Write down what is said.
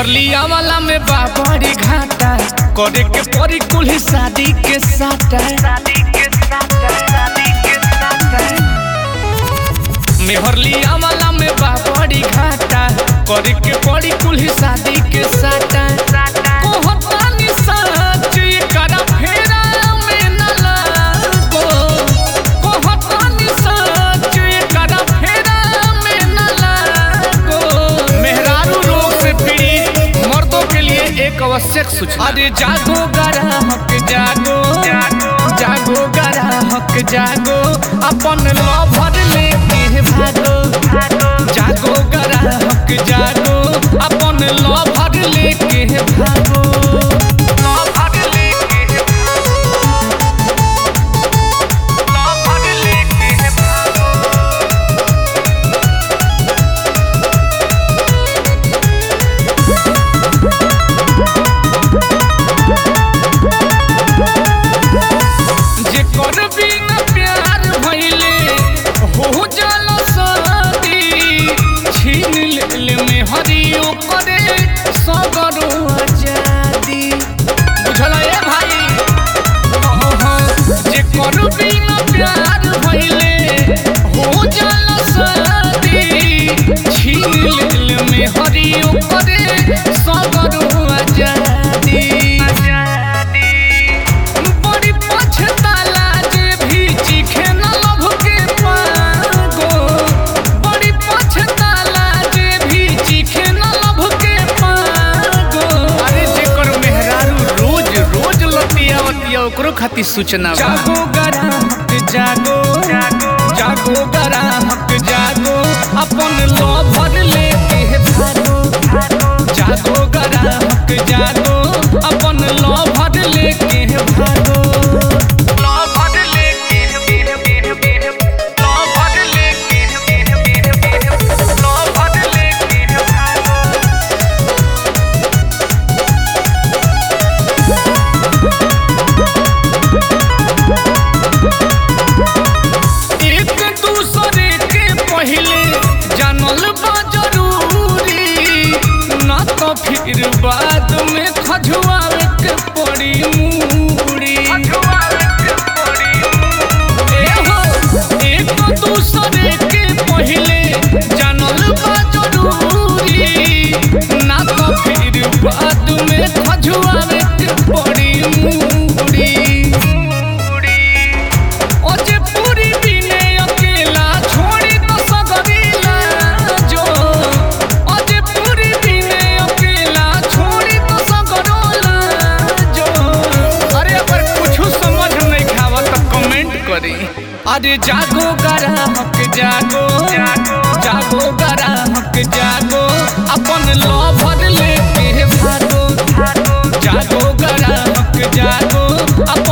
मेहरलिया वाला में बाबरी घाटा करे के परी कुल्ही शादी के साटा मेहरलिया वाला में बाबरी घाटा करे के परी कुल्ही शादी के साटा कोहतानी सच करा फेरा में न लागो कोहतानी सच करा फेरा में न लागो मेहरारू रोग से पीड़ित मर्दों के लिए एक आवश्यक सूचना अरे जागो ग्राहक जागो जागो ग्राहक जागो अपन लभर लेके भागो जागो ग्राहक जागो अपन लभर लेके भागो लभर लेके लभर लेके भागो जेकर बिना प्यार भइले हो जाला शादी छीन ले में हरियो करे सगरो आजादी बुझल ए भाई हाँ, हाँ, जेकर बिना प्यार भइले हो जाला शादी छीन ले में हरियो करे सगरो आजादी बड़ी पछताला जे भी चीखे न लभ के पागो बड़ी पछताला जे भी चीखे न लभ के पागो अरे जेकर मेहरारू रोज रोज लतिया वतिया ओकरो खातिर सूचना जागो ग्राहक जागो जागो ग्राहक जागो अपन लभर लेके भागो जागो ग्राहक जागो अपन लभर लेके भागो लभर लेके लभर लेके लभर लेके भागो एक दूसरे के पहले जानल बा जरूरी ना तो फिर बाद में खजुआवे के पड़ी मूड़ी ए हो, एक दूसरे के पहले जानल बा जरूरी ना तो फिर बाद में खजुआवे के पड़ी मूड़ी ओ जे पूरी बिने अकेला छोड़ी तो सगरीला जो ओ जे पूरी बिने अकेला छोड़ी तो सगरोला जो अरे अगर कुछ समझ नहीं खावा तो कमेंट करी अरे जागो ग्राहक जागो जागो ग्राहक जागो अपन लभर लेके भागो जागो ग्राहक जागो अपन